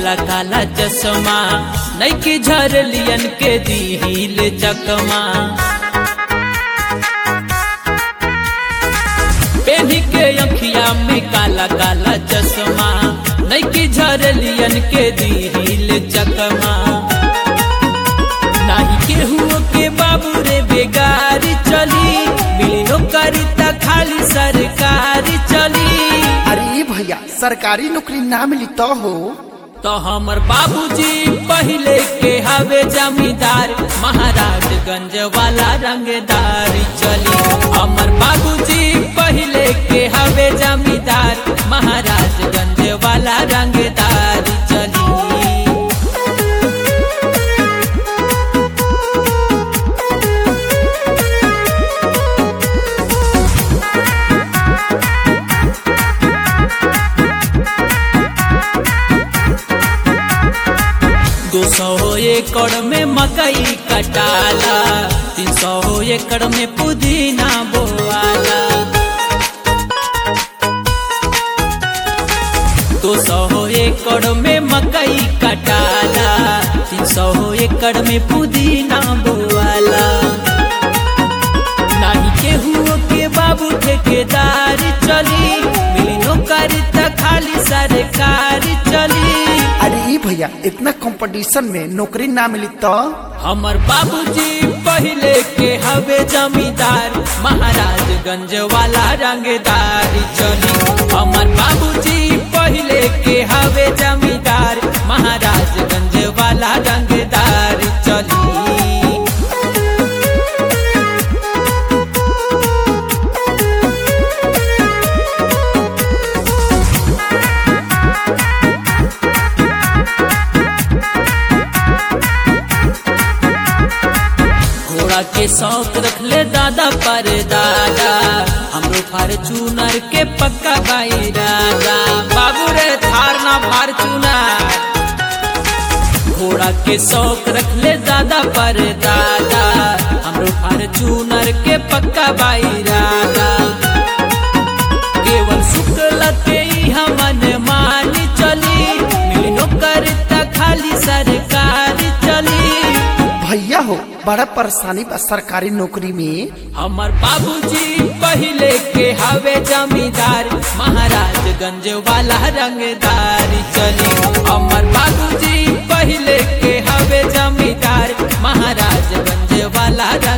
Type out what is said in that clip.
काला काला चश्मा नैकी झरलियन के दिल चकमा पेनी के अखिया में काला काला चश्मा नैकी झरलियन के दिल चकमा नाही केहू के बाबू रे बेगारी चली मिलियो करता खाली सरकारी चली अरे ये भैया सरकारी नौकरी ना मिली तो हो तो हमर बाबूजी पहले के हवे जमींदार महाराजगंज वाला रंगदारी चली हमर बाबूजी पहले के हवे जमींदार महाराजगंज वाला रंगदारी चली दो सौ एकड़ में मकई कटाला तीन सौ एकड़ में पुदीना बोआला दो सौ एकड़ में मकई कटाला तीन सौ एकड़ में पुदीना बोआला नाही केहू के बाबू ठेकेदारी चली मिली नौकरी त खाली सरकारी चली अरे ये भैया इतना कंपटीशन में नौकरी ना मिली तो हमर बाबूजी पहले के हवे जमींदार महाराजगंज वाला रंगदारी चली हमर बाबूजी पहले के हवे जमींदार महाराजगंज वाला रंगदारी चली घोड़ा के शौक रख ले दादा पर दादा हमरो फार्चूनर के पक्का भाई दादा बाबू रे थार ना फार्चूनर घोड़ा के शौक रख ले दादा पर दादा हमरो फार्चूनर के पक्का भाई दादा केवल शुक्ल के ही हमन मानी चली मिली नौकर त खाली सरकारी चली भैया हो बड़ा परेशानी बा सरकारी नौकरी में हमर बाबूजी पहले के हवे जमींदार महाराजगंज वाला रंगदारी चली हमर बाबूजी पहले के हवे जमींदार महाराजगंज वाला